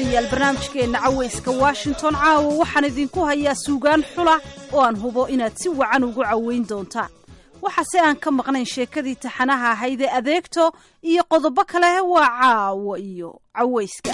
dhegaystayaal barnaamijkeenna cawayska washington caawa waxaan idinku hayaa suugaan xula oo aan hubo inaad si wacan ugu caweyn doontaan waxaase aan ka maqnayn sheekadii taxanaha ahayd ee adeegto iyo qodobo kale waa caawo iyo cawayska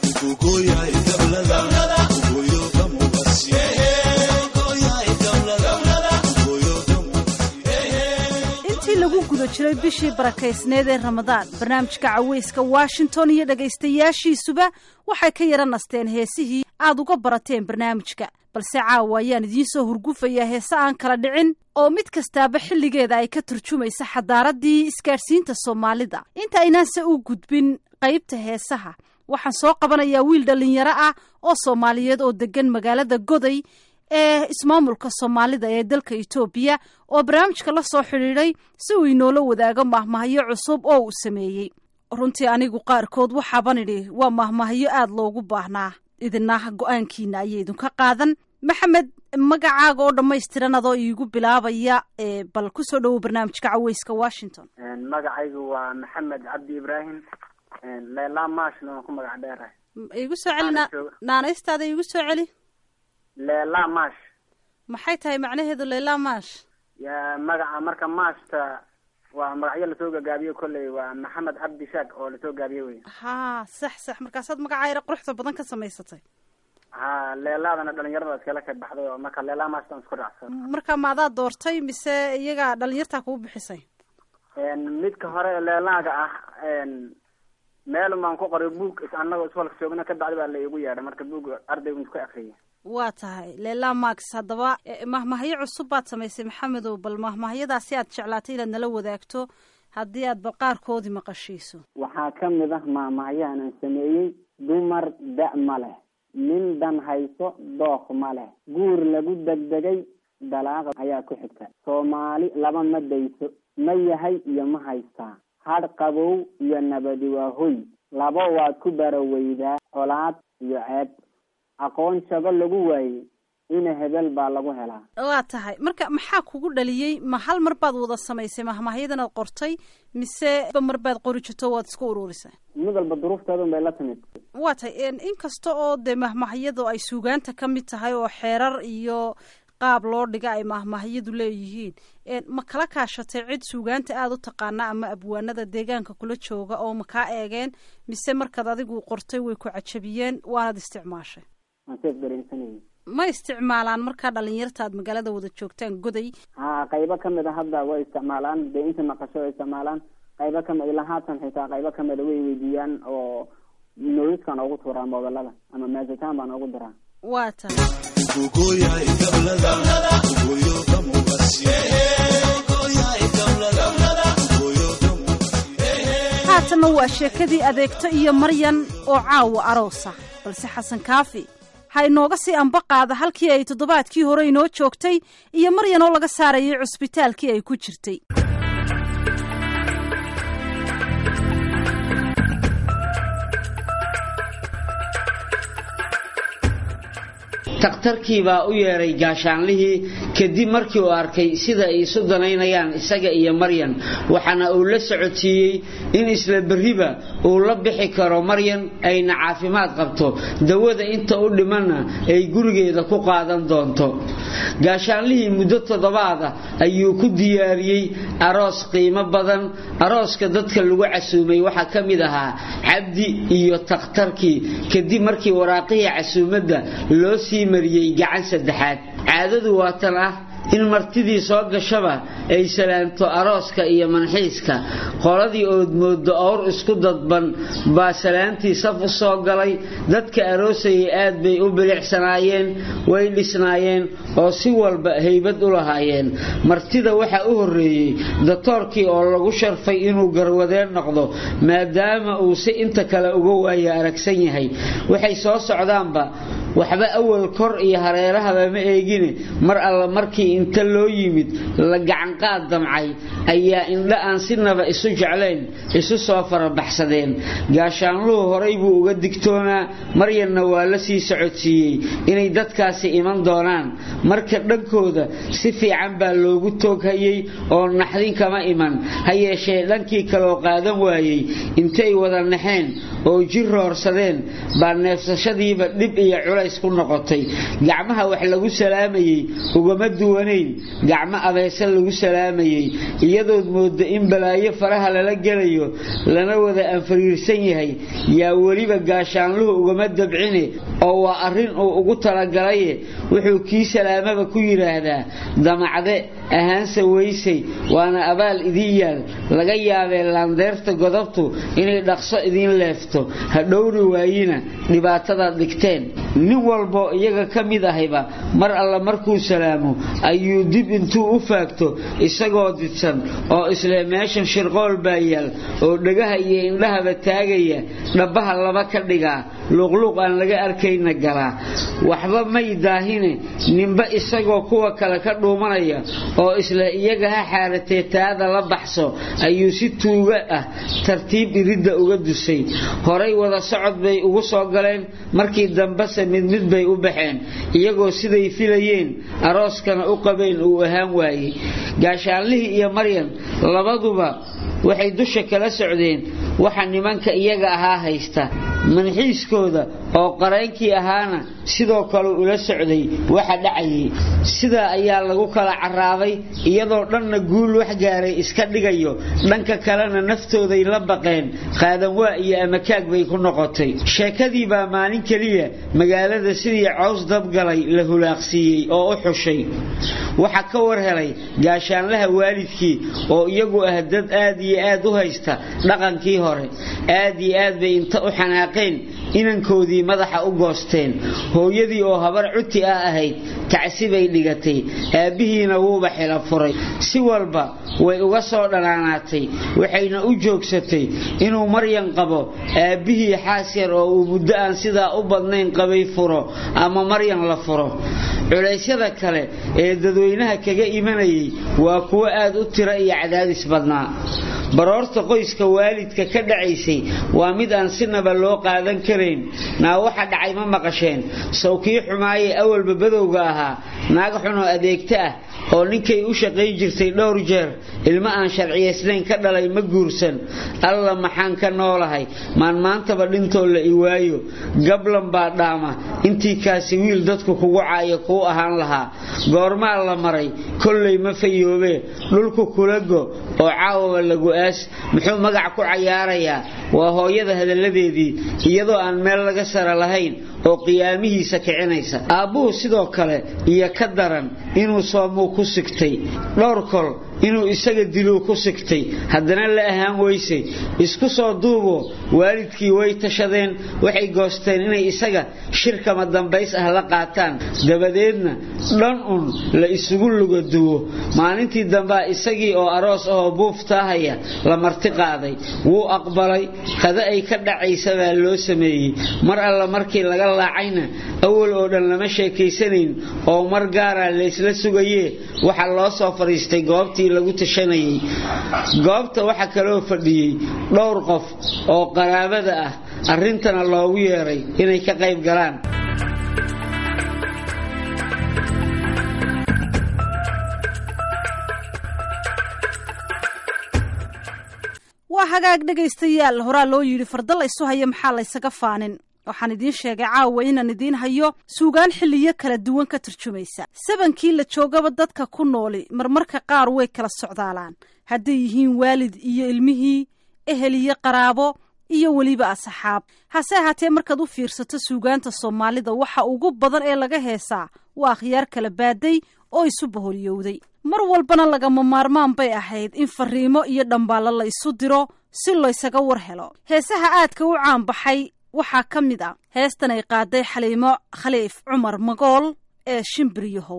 intii lagu guda jiray bishii barakaysneed ee ramadaan barnaamijka cawayska washington iyo dhegaystayaashiisuba waxay ka yara nasteen heesihii aad uga barateen barnaamijka balse caawa ayaan idiin soo hurgufayaa heese aan kala dhicin oo mid kastaaba xilligeeda ay ka turjumaysa xadaaraddii isgaadhsiinta soomaalida inta aynaanse u gudbin qaybta heesaha waxaan soo qabanayaa wiil dhallinyaro ah oo soomaaliyeed oo deggan magaalada goday ee ismaamulka soomaalida ee dalka etoobiya oo barnaamijka la soo xidhiidhay si uu inoola wadaago mahmahyo cusub oo uu sameeyey runtii anigu qaarkood waxaaban idhi waa mahmahyo aad loogu baahnaa idinah go-aankiina ayay idinka qaadan maxamed magacaaga oo dhammaystiran adoo iigu bilaabaya bal kusoo dhowow barnaamijka caweyska washington magacaygu waa maxamed cabdi ibraahim leela mashna waan ku magac dheerahay igu soo celi naanaystaada igu soo celi leela mash maxay tahay macnaheedu leela mash ya magaca marka mashta waa magacyo lasoo gagaabiyo kolley waa maxamed cabdi shaag oo lasoo gaabiye wey ha sax sax markaasaad magaca yara quruxda badan ka samaysatay ha leelaadana dhalinyarada iskala ka baxday oo marka leela mashtan isku raacsan marka ma adaa doortay mise iyaga dhalinyartaa kugu bixisay midka hore leelaaga ah meel baan ku qoray buug anagoo iswalka joogna ka bacdi baa la igu yeedhay marka buug ardaygu isku akriyay waa tahay leela max haddaba mahmahyo cusub baad samaysay maxamedow bal mahmahyadaasi aad jeclaatay inaad nala wadaagto haddii aad bal qaarkoodii maqashiiso waxaa ka mid ah maamahyahan aan sameeyey dumar da- ma leh nin dan hayso dooq ma leh guur lagu degdegay dalaaqa ayaa ku xigta soomaali laba ma dayso ma yahay iyo ma haystaa hadh qabow iyo nabadi waa hoy laba waad ku baraweydaa colaad iyo ceeb aqoon shago lagu waayey ina hebel baa lagu helaa waa tahay marka maxaa kugu dhaliyey ma hal mar baad wada samaysay mahmahyadan aad qortay mise ba mar baad qori jirto waad isku uruurisay mid walba duruufteedun bay la timid waa tahay inkasta oo dee mahmahyadu ay suugaanta ka mid tahay oo xeerar iyo qaab loo dhiga ay mahmahyadu leeyihiin ma kala kaashatay cid suugaanta aada u taqaana ama abwaanada deegaanka kula jooga oo ma kaa eegeen mise markaad adigu qortay way ku cajabiyeen waanaad isticmaashay waan seef dareensanayay ma isticmaalaan markaa dhalinyarta aad magaalada wada joogtaan goday ha qaybo kamid a hadda way isticmaalaan dee inta maqasho way isticmaalaan qaybo kamid ilaa haatan xitaa qaybo kamida way weydiiyaan oo noiskaan ugu tuuraa moodalada ama maasitaan baan ugu diraa waa tahay haatanna waa sheekadii adeegto iyo maryan oo caawa aroosa balse xasan kaafi ha inooga sii amba qaada halkii ay toddobaadkii hore inoo joogtay iyo maryan oo laga saarayay cusbitaalkii ay ku jirtay takhtarkii baa u yeedhay gaashaanlihii kadib markii uu arkay sida ay isu danaynayaan isaga iyo maryan waxaana uu la socodsiiyey in isla berriba uu la bixi karo maryan ayna caafimaad qabto dawada inta u dhimanna ay gurigeeda ku qaadan doonto gaashaanlihii muddo toddobaada ayuu ku diyaariyey aroos qiimo badan arooska dadka lagu casuumay waxaa ka mid ahaa cabdi iyo takhtarkii kadib markii waraaqihii casuumadda loo sii mariyey gacan saddexaad caadadu waa tan ah in martidii soo gashaba ay salaanto arooska iyo manxiiska qoladii ood moodo owr isku dadban baa salaantii saf u soo galay dadka aroosayay aad bay u bilicsanaayeen way dhisnaayeen oo si walba haybad u lahaayeen martida waxaa u horreeyey datoorkii oo lagu sharfay inuu garwadeen noqdo maadaama uu si inta kale uga waayo aragsan yahay waxay soo socdaanba waxba awal kor iyo hareerahaba ma eegine mar alla markii inta loo yimid la gacanqaad damcay ayaa indha aan sinaba isu jeclayn isu soo farabaxsadeen gaashaanluhu horay buu uga digtoonaa maryanna waa la sii socodsiiyey inay dadkaasi iman doonaan marka dhankooda si fiican baa loogu tooghayey oo naxdin kama iman ha yeeshee dhankii kaloo qaadan waayey intay wada naxeen oo jir roorsadeen baa neefsashadiiba dhib iyo culays ku noqotay gacmaha wax lagu salaamayey ugama duwanayn gacmo abeese lagu salaamayey iyadood mooda in balaayo faraha lala gelayo lana wada anfariirsan yahay yaa weliba gaashaanluhu ugama dabcine oo waa arrin uu ugu talagalaye wuxuu kii salaamaba ku yidhaahdaa damacde ahaanse weysay waana abaal idiin yaal laga yaabee laandeerta godobtu inay dhaqso idiin leefto ha dhowri waayina dhibaatadaad dhigteen nin walboo iyaga ka mid ahayba mar alla markuu salaamo ayuu dib intuu u faagto isagoo didsan oo isle meeshan shirqool baa yaal oo dhagaha iyo indhahaba taagaya dhabbaha laba ka dhigaa luuqluuq aan laga arkayna galaa waxba may daahine ninba isagoo kuwa kale ka dhuumanaya oo isla iyaga ha xaaratee taada la baxso ayuu si tuuga ah tartiib iridda uga dusay horay wada socod bay ugu soo galeen markii dambese mid mid bay u baxeen iyagoo siday filayeen arooskana u qabeen uu ahaan waayey gaashaanlihii iyo maryan labaduba waxay dusha kala socdeen waxa nimanka iyaga ahaa haysta manxiiskooda oo qareenkii ahaana sidoo kale ula socday waxa dhacayay sidaa ayaa lagu kala caraaday iyadoo dhanna guul wax gaaray iska dhigayo dhanka kalena naftooday la baqeen qaadanwaa iyo amakaag bay ku noqotay sheekadii baa maalin keliya magaalada sidii cows dabgalay la hulaaqsiiyey oo u xushay waxa ka war helay gaashaanlaha waalidkii oo iyagu ah dad aad iyo aad u haysta dhaqankii hore aad iyo aad bay inta u xanaaqeen inankoodii madaxa u goosteen hooyadii oo habar cuti ah ahayd tacsi bay dhigatay aabbihiina wuuba xila furay si walba way uga soo dhanaanaatay waxayna u joogsatay inuu maryan qabo aabbihii xaas yar oo uu muddo aan sidaa u badnayn qabay furo ama maryan la furo culaysyada kale ee dadweynaha kaga imanayay waa kuwo aad u tiro iyo cadaadis badnaa baroorta qoyska waalidka ka dhacaysay waa mid aan sinaba loo qaadan karayn naa waxa dhacay ma maqasheen sawkii xumaayee awalba badowga ahaa naag xunoo adeegta ah oo ninkay u shaqayn jirtay dhowr jeer ilmo aan sharciyaysnayn ka dhalay ma guursan alla maxaan ka noolahay maan maantaba dhintoo la iwaayo gablan baa dhaama intii kaasi wiil dadku kugu caayo kuu ahaan lahaa goormaa la maray kollay ma fayoobee dhulku kula go oo caawaba lagu aas muxuu magac ku cayaarayaa waa hooyada hadalladeedii iyadoo aan meel laga sara lahayn oo qiyaamihiisa kicinaysa aabbuhu sidoo kale iyo ka daran inuu soomuu ku sigtay dhowr kol inuu isaga diluu ku sigtay haddana la ahaan weysay isku soo duubo waalidkii way tashadeen waxay goosteen inay isaga shirkama dambays ah la qaataan dabadeedna dhan un la isugu lugaduwo maalintii dambaa isagii oo aroos ahoo buuftaahaya la marti qaaday wuu aqbalay qada ay ka dhacaysa baa loo sameeyey mar alla markii laga laacayna awal oo dhan lama sheekaysanayn oo mar gaaraa laysla sugayee waxaa loo soo fadhiistay goobtii lagu tashanayay goobta waxaa kaloo fadhiyey dhowr qof oo qaraabada ah arrintana loogu yeeray inay ka qayb galaan waa hagaag dhegaystayaal horaa loo yidhi farda la isu haya maxaa laysaga faanin waxaan idiin sheegay caawa inaan idiin hayo suugaan xilliyo kala duwan ka turjumaysa sabankii la joogaba dadka ku nooli marmarka qaar way kala socdaalaan hadday yihiin waalid iyo ilmihii ehel iyo qaraabo iyo weliba asxaab hase ahaatee markaad u fiirsato suugaanta soomaalida waxa ugu badan ee laga heesaa waa akhyaar kala baaday oo isu baholyowday mar walbana lagama maarmaan bay ahayd in fariimo iyo dhambaallo la isu diro si laysaga war helo heesaha aadka u caanbaxay waxaa ka mid a heestan ay qaaday xaliimo khaliif cumar magool ee shimbiriyahow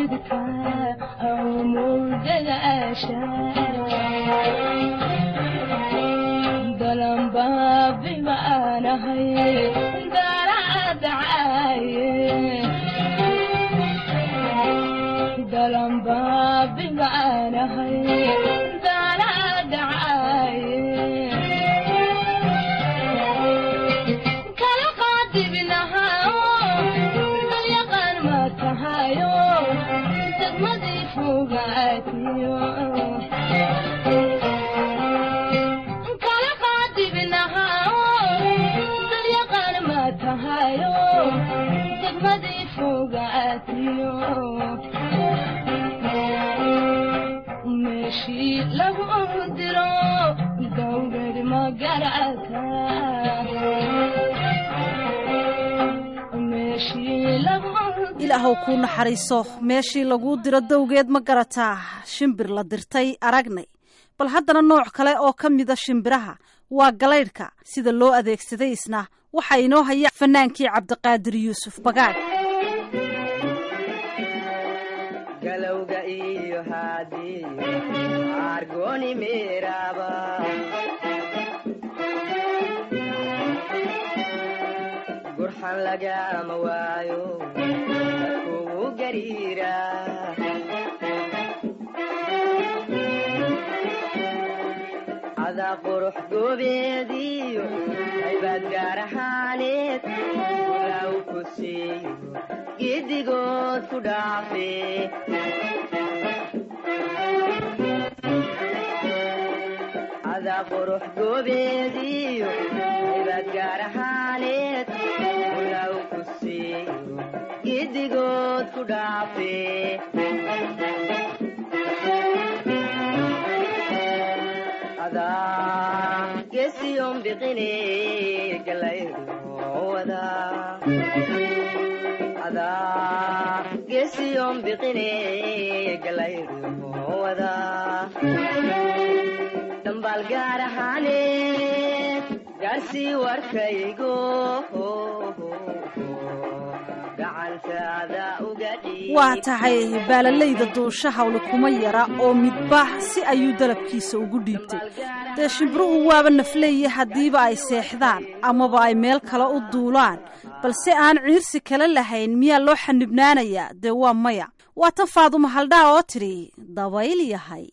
ilaahow kuu naxariiso meeshii laguu diro dowgeed ma garataa shimbir la dirtay aragnay bal haddana nooc kale oo ka mida shimbiraha waa galaydhka sida loo adeegsaday isna waxaa inoo haya fanaankii cabdiqaadir yuusuf bagaad galowga iyo haadii argoni meeraba gurxan lagama waayo kugu gariira adaa qurux goobeediyo aybaad gaar ahaaneed ulaaw ku siiyo giddigood ku dhaafe adaa qurux goobeediyo aybaad gaar ahaaneed ulaaw ku siiyo giddigood ku dhaafe adaa gesiyon biqine galayruwada adaa gesiyon biqine galayruwada dambaal gaar ahaaneed gaarsii warkaygo gacantaada uga dhiib waa tahay baalalayda duusha hawle kuma yara oo midbaax si ayuu dalabkiisa ugu dhiibtay dee shimbiruhu waaba nafleeye haddiiba ay seexdaan amaba ay meel kale u duulaan balse aan ciirsi kale lahayn miyaa loo xanibnaanayaa dee waa maya waa tan faaduma haldhaa oo tidhi dabayl yahay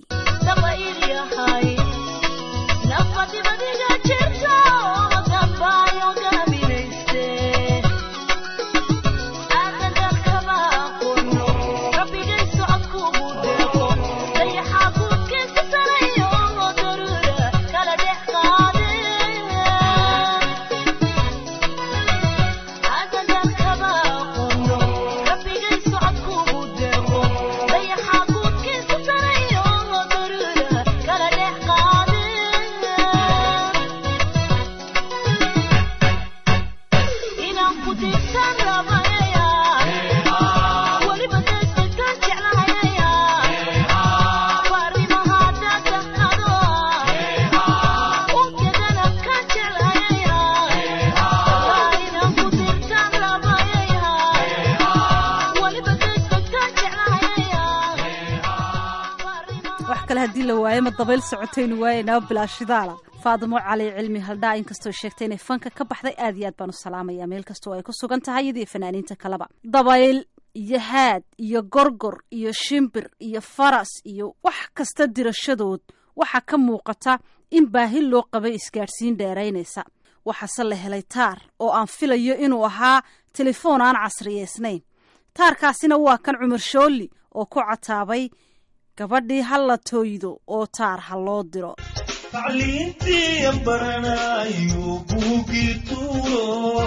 wax kale haddii la waayo ma dabayl socotaynu waayeynaa bilaashidaala faadimo cali cilmi haldhaa inkastoo sheegtay inay fanka ka baxday aad iyo aad baan u salaamaya meel kastoo ay ku sugan tahay iyadii fanaaniinta kaleba dabayl iyo haad iyo gorgor iyo shimbir iyo faras iyo wax kasta dirashadood waxaa ka muuqata in baahi loo qabay isgaadhsiin dheeraynaysa waxaase la helay taar oo aan filayo inuu ahaa telefoon aan casriyeysnayn taarkaasina waa kan cumar shoolli oo ku cataabay gabadhii ha la tooydo oo taar ha loo diro tacliintii baranayo buugii tuuro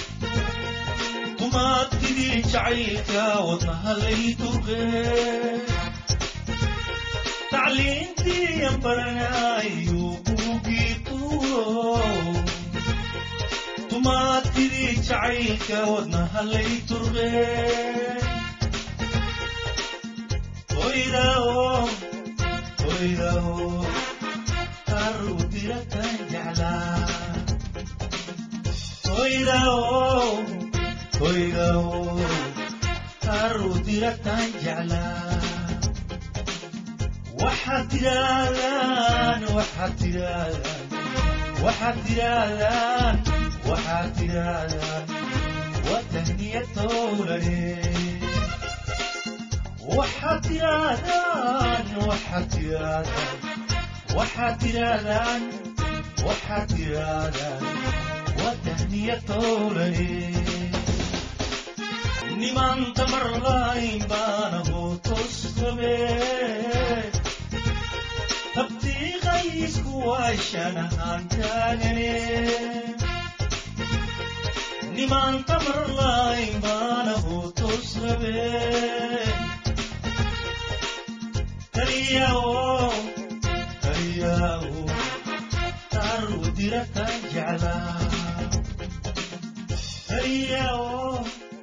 dumaadkidii jacaylka wadnahalay durqe tacliintii baranayo buugii tuuro dumaadkidii jacaylka wadnahalay durqe Oidao, oidao, arudira tan jala. Oidao, oidao, arudirataan jeclaa waxaad tidhaahdaan waxaad tidhaahdaan waxaad tidhaahdaan waxaad tidhaahdaan waa tahniyad towlane waxaad tidhaahdaan waxaad tidhaahdaan waxaad tidhaahdaan waxaad tidhaahdaan waa tahniyad towlane niman tamar lahayn baana hootos rabe tabtiiqaysku waashan ahaan taagane niman tamar lahayn baana hootos rabe taliyawo taliyawo taru diratan jeclaa taliyawo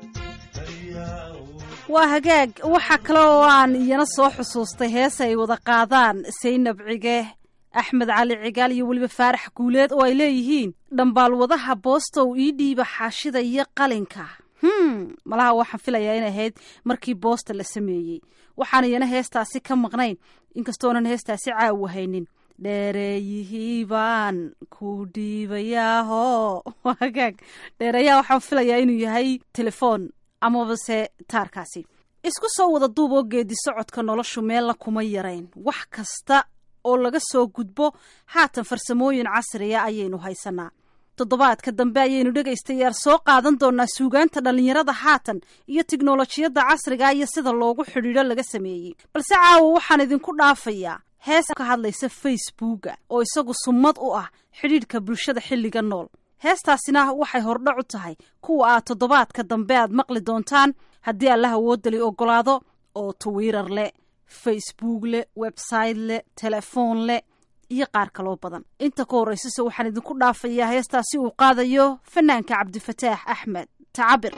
waa hagaag waxaa kale oo aan iyana soo xusuustay hees ay wada qaadaan saynab cige axmed cali cigaal iyo weliba faarax guuleed oo ay leeyihiin dhambaalwadaha boostow ii dhiiba xaashida iyo qalinka hm malaha waxaan filayaa inay ahayd markii boosta la sameeyey waxaan iyana heestaasi ka maqnayn inkastoonan heestaasi caawa haynin dheereeyihii baan ku dhiibayaaho waa hagaag dheereeyaha waxaan filayaa inuu yahay telefoon amabase taarkaasi isku soo wada duub oo geedi socodka noloshu meella kuma yarayn wax kasta oo laga soo gudbo haatan farsamooyin casriya ayaynu haysanaa toddobaadka dambe ayaynu dhegaystayaal soo qaadan doonaa suugaanta dhallinyarada haatan iyo tiknolojiyadda casriga iyo sida loogu xidhiidho laga sameeyey balse caawa waxaan idinku dhaafayaa hees ka hadlaysa facebooka oo isagu summad u ah xidhiidhka bulshada xilliga nool heestaasina waxay hordhac u tahay kuwa aad toddobaadka dambe aad maqli doontaan haddii allah awoodali ogolaado oo twitter leh facebook leh website leh telefoon leh iyo qaar kaloo badan inta ka horraysase waxaan idinku dhaafayaa heestaasi uu qaadayo fanaanka cabdifataax axmed tacabir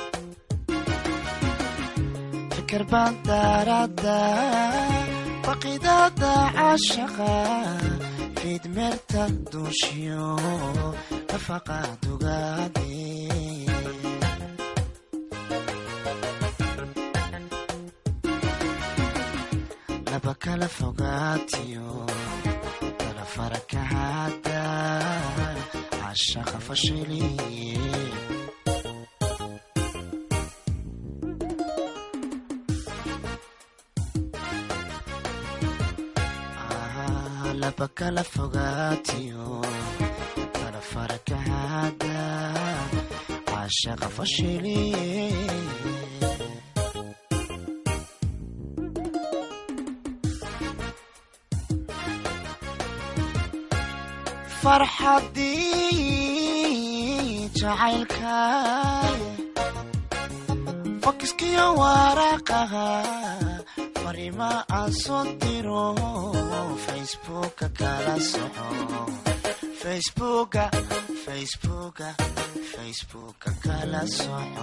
fikir baan daarada baqidada cashaqa fiidmeerta duushiyo nafaqa dugaade laba kala fogaatiyo kala farakahada cashaqa fashiliye laba kala fogaatiyo kala farakahada cashaqa fashiliye farxadii jacaylkaay fakiskiyo waraaqaha farima aan soo diro facebooka kala soco facebooka facebooka facebooka kala soco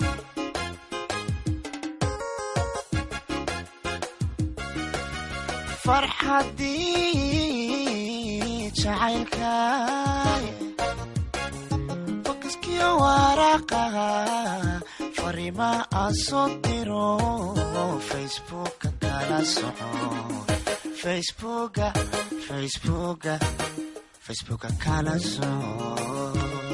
farxadii jacaylkaay fakiskiyo waraaqaha farima aan soo diro facebooka kala soco facebooka facebooka facebooka kala soco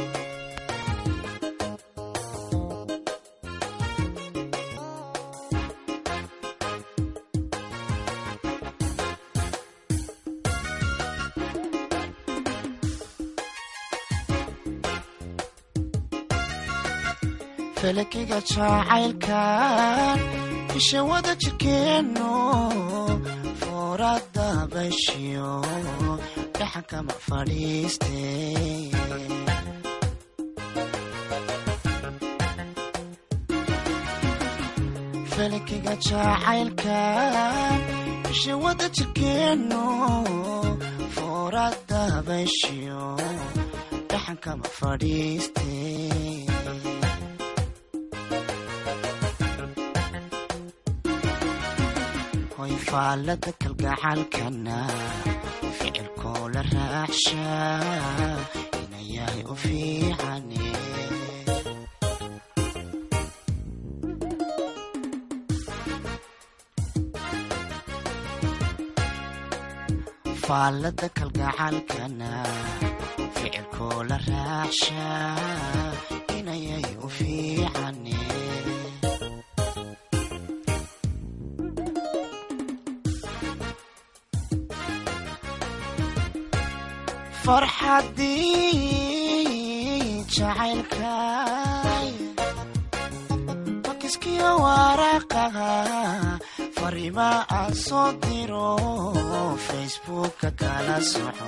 falakiga jacaylkan isha wada jirkeenno foorada bashiyo dhaxankama fadhiiste falakiga jacaylkan isha wada jirkeenno foorada bashiyo dhaxankama fadhiiste faalada kalgacaalkana ficilkoo la raacshaa ina yahay u fiicane faalada kalgacalkana ficilkoo la raacshaa inayay u fiicane farxadii jacaylkay bakiskiyo waraqaha farima aan soo diro facebooka kala soco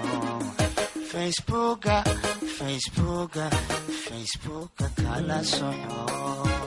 facebooka facebooka facebooka kala soco